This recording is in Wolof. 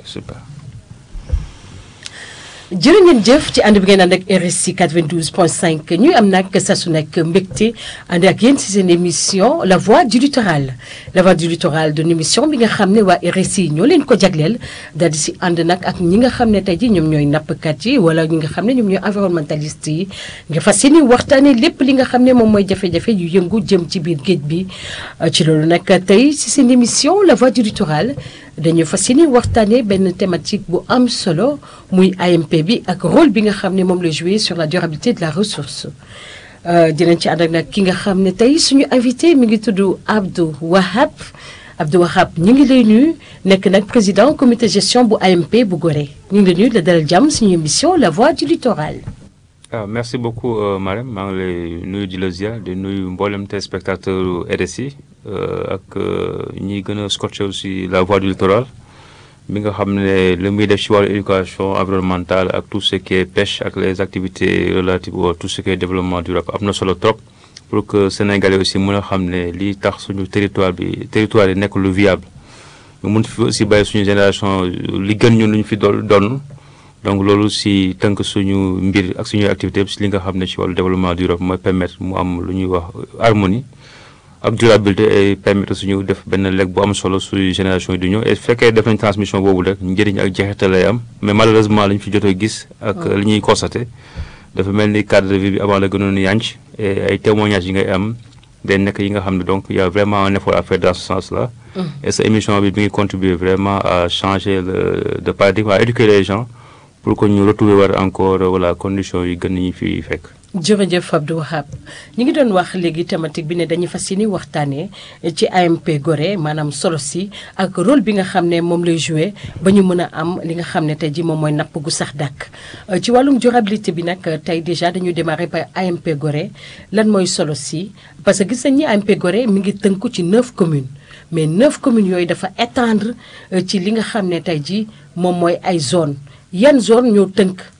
super. jërë ngeen jëf ci ànd bi ngeen ànd ak RSI 92.5 ñuy am nag saa su nekk mbégte ànd ak yéen ci seen émission la voix du littoral la voix du littoral d'une émission bi nga xam ne waa RSI ñoo leen ko jagleel daal di si ànd nag ak ñi nga xam ne tey ji ñoom ñooy nappkat yi wala ñi nga xam ne ñoom ñooy environnementaliste yi nga fas yéene waxtaanee lépp li nga xam ne moom mooy jafe-jafe yu yëngu jëm ci biir géej bi ci loolu nag tey ci seen émission la voix du littoral dañu fas yéene waxtaanee benn thématique bu am solo muy AMP bi ak rôle bi nga xam ne moom la joué sur la durabilité de la ressource dinañ ci ànd ak nag ki nga xam ne tey suñu invité mi ngi tudd Abdou Wahab Abdou Wahab ñu ngi lay nuyu nekk nag président comité gestion bu AMP bu Gorée ñu ngi lay nuyu la dalal jàmm suñu émission la voix du littoral. ah merci beaucoup Marème maa ngi lay nuyu di la ziar di nuyu mboolem téléspectateur RSI ak ñi gën a scotché aussi la voix du littoral bi nga xam ne li muy def ci wàllu éducation environnementale ak tout ce qui est pêche ak les activités relatives au tout ce qui est développement durable am na solo trop pour que Sénégalais aussi mën a xam ne lii tax suñu territoire bi territoire yi nekk lu viable ñu mun fi aussi bàyyi suñu génération li gën ñun lu ñu fi doon donn donc loolu si tënk suñu mbir ak suñuy activité si li nga xam ne ci wàllu développement durable mooy permettre mu am lu ñuy wax harmonie ak durabilité et permettre suñu def benn lekk bu am solo suñu génération yi du ñëw et fekkee def nañ transmission boobu rek njëriñ ak jeexital lay am mais malheureusement li ñu fi jot a gis ak li ñuy constaté dafa mel ni cadre de vie bi avant la gënoon yànc et ay témoignages yi ngay am day nekk yi nga xam ne donc il y a vraiment un effort à faire dans ce sens là et sa émission bi mi ngi contribuer vraiment à changer le de paradigme à éduquer les gens pour que ñu retrouver war encore voilà conditions yi gën ñu fi fekk. jërëjëf Abdou Wahab ñu ngi doon wax léegi thématique bi ne dañuy fas yéene waxtaanee ci AMP Gorée maanaam solo si ak rôle bi nga xam ne moom lay joué ba ñu mën a am li nga xam ne tey ji moom mooy napp gu sax dàkk ci wàllum durabilité bi nag tey déjà dañu démarré par AMP Gorée lan mooy solo si parce que gis nañ ni AMP Gorée mi ngi tënku ci neuf communes mais neuf communes yooyu dafa étendre ci li nga xam ne tey ji moom mooy ay zone yan zone ñoo tënk